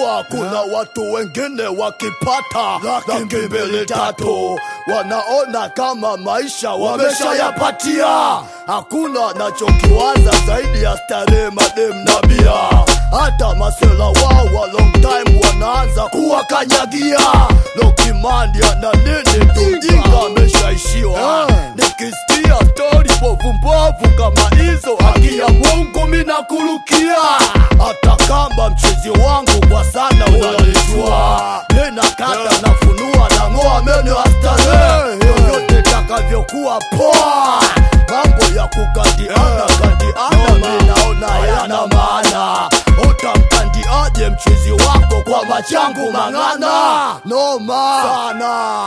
Unajua kuna watu wengine wakipata laki mbili tatu wanaona kama maisha wameshayapatia. Hakuna nachokiwaza zaidi ya starehe, madem na bia. Hata masela wao wa long time wanaanza kuwakanyagia. Lokimandi ana nini tujinga ameshaishiwa. Nikisikia stori mbovu mbovu kama hizo, haki ya Mungu mina kurukia. Hata kama mchezi wangu kwa sana unalijua, nena kata nafunua na ng'oa meno ya starehe, yoyote takavyokuwa poa. Mambo ya kukandiana kandiana, mi naona hayana maana. Utamkandiaje mchezi wako kwa machangu mang'ana? Noma sana.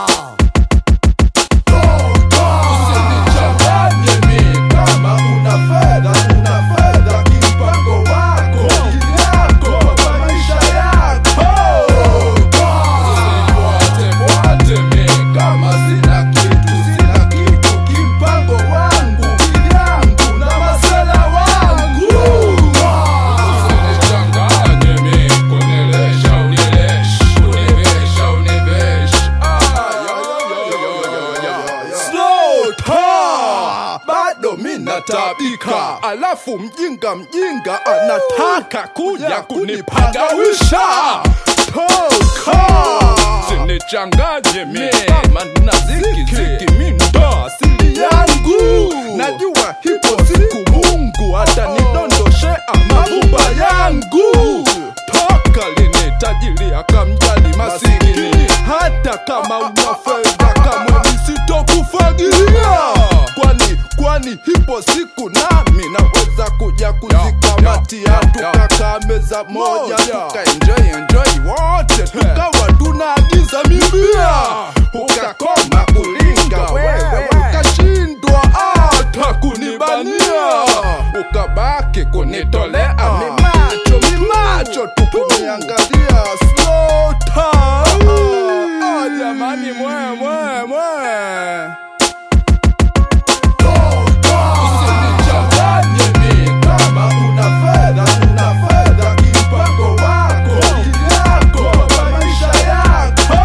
Usinichanganye mi kama una fedha, una fedha kimpango wako yako kwa maisha yako. Usinifuate fuate mi kama sina kitu, sina kitu kimpango wangu yangu na masela wangu. Usinichanganye mi kunilesha unilesh, univesha univesh. Ah, yo, yo, yo, yo, yo, yo. Slow ta bado mina tabika, alafu mjinga mjinga anataka kuja kunipagawisha. Toka sinichanganye mi kama na ziki ziki, mi ndo asili yangu. Najua hipo siku Mungu atanidondoshea mavumba yangu. Toka lini tajiri akamjali masikini, hata kama una fedha kama nisitokufagilia. Kwani kwani hipo siku nami naweza kuja kuzikamatia, tukakaa meza moja tukaenjoy enjoy wote, tukawa tunaagiza mibia, ukakoma kulinga wewe, ukashindwa hata kunibania, ukabaki kunitolea mimacho mimacho, tukuniangalia slow time. Ah, jamani mwe mwe mwe Usinichanganye mi kama una fedha, una fedha kimpango wako yako kwa maisha yako.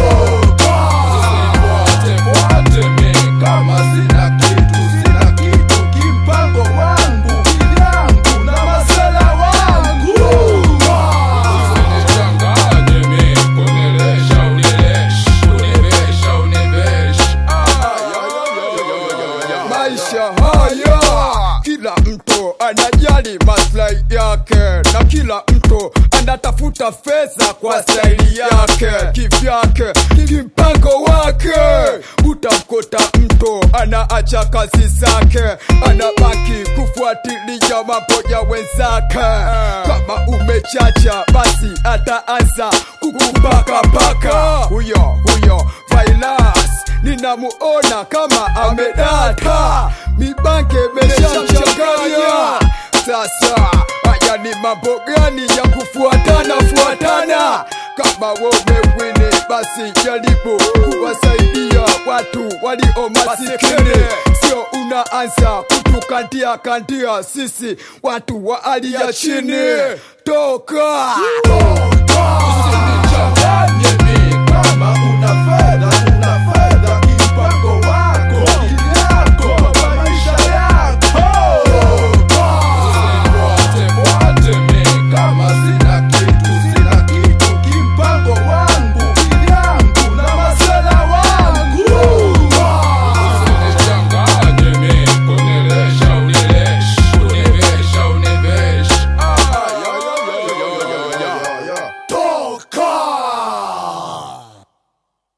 Usinifuate fuate mi kama sina kitu, sina kitu kimpango wangu yangu na masela wangu. Usinichanganye mi kunilesha unilesh, univesha univesh. Ah, yo, yo, yo, yo, yo, yo. maisha haya kila mtu anajali maslahi yake na kila mtu anatafuta fedha kwa staili yake kivyake kimpango wake utamkuta mtu anaacha kazi zake anabaki kufuatilia mambo ya wenzake kama umechacha basi ataanza kukupakapaka huyo huyo Vailas ninamuona kama amedata mibanke meshamchanganya sasa haya ni mambo gani ya kufuatana fuatana kama womewini basi jaribu kuwasaidia watu walio masikini sio unaanza kutukandia kandia sisi watu wa hali ya chini toka Usinichanganye mi kama